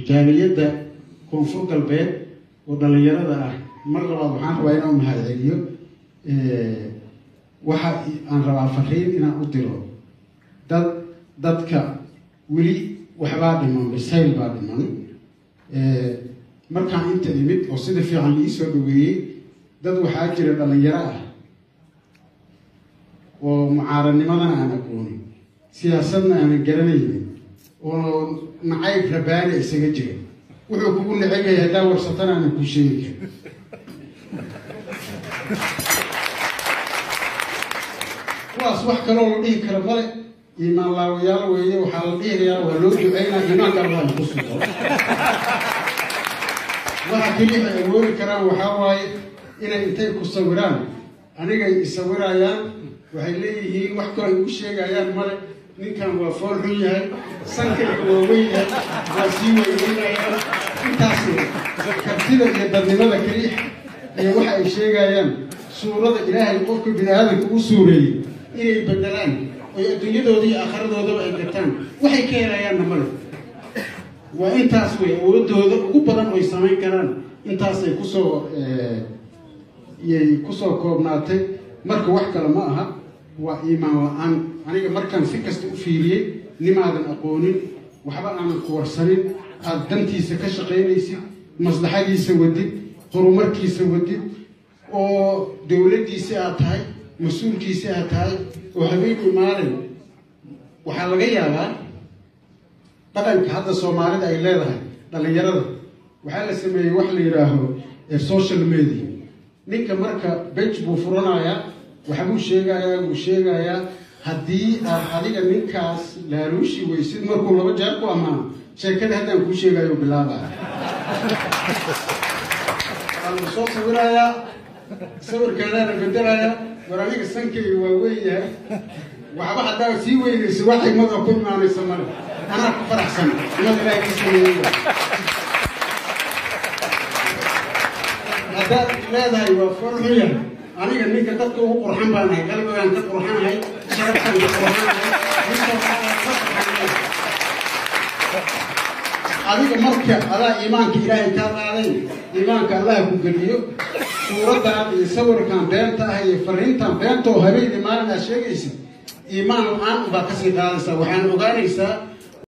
jaaliyadda koonfur galbeed oo dhallinyarada ah mar labaad waxaan rabaa inaan mahad celiyo waxa aan rabaa fariin inaan u diro dad dadka weli waxbaa dhiman bisayl baa dhiman markaan inta imid oo sida fiican liisoo dhaweeyey dad waxaa jira dhallinyaro ah oo mucaaradnimadana aan aqoonin siyaasadna aanan garanaynin oo nacayb rabaani isaga jira wuxuu kugu neceb yahay haddaa warsatana aanan kuu sheegi karin kuwaas wax kaloo la dhihi kara male iimaan laawayaal weeye waxaa la dhihigayaa waa loo duceynaa iimaanka allah ku sugo waxa keliya ay awoodi karaan waxaa waaye inay intay ku sawiraan anigay isawirayaan waxay leeyihiin wax kaloo ay ugu sheegayaan male ninkan waa fool xun yahay sankayga waa weyn yahay waa sii weyneynayaan intaas kartida iyo dadnimada keliya iyo waxa ay sheegayaan suurada ilaahay qofka bini aadamka u suureeyey inay bedelaan oy adduunyadooda iyo aakhiradoodaa ay gataan waxay ka helayaanna male waa intaas wey awoodooda ugu badan oy samayn karaan intaasay kusoo yay kusoo koobnaatay marka wax kale ma aha waa iimaan la-aan aniga markaan si kasta u fiiriyey nimaadan aqoonin waxba aanan ku warsanin aada dantiisa ka shaqaynaysid maslaxadiisa wadid horumarkiisa wadid oo dowladdiisi aad tahay mas-uulkiisi aad tahay oo habeenkii maalin waxaa laga yaabaa dhaqanka hadda soomaalida ay leedahay dhallinyarada waxaa la sameeyey wax la yidhaaho social media ninka marka bej buu furanayaa waxbuu sheegayaa buu sheegayaa haddii aad adiga ninkaas laaluushi weysid markuu laba jeer ku ammaano sheekada haddaan kuu sheegayo bilaabaya waa la soo sawirayaa sawirkaadaana bedelayaa war aniga sankayga waa weyn yahay waxba haddaa sii weynaysa wax xigmada ku imaanaysa male anaa ku faraxsan imad ilaahay ka sameeyey haddaad leedahay waa foolxun yahay aniga ninka dadka ugu qurxan baan ahay qalbigaan ka qurxanahay sharaftaan ka qurxanahay adiga marka adaa iimaanka ilaahay kaa qaaday iimaanka allah ku geliyo suuraddan iyo sawirkan beenta ah iyo fariintan beenta oo habeenii maalin aad sheegaysid iimaan la-aan baad kasii qaadaysaa waxaan ogaanaysaa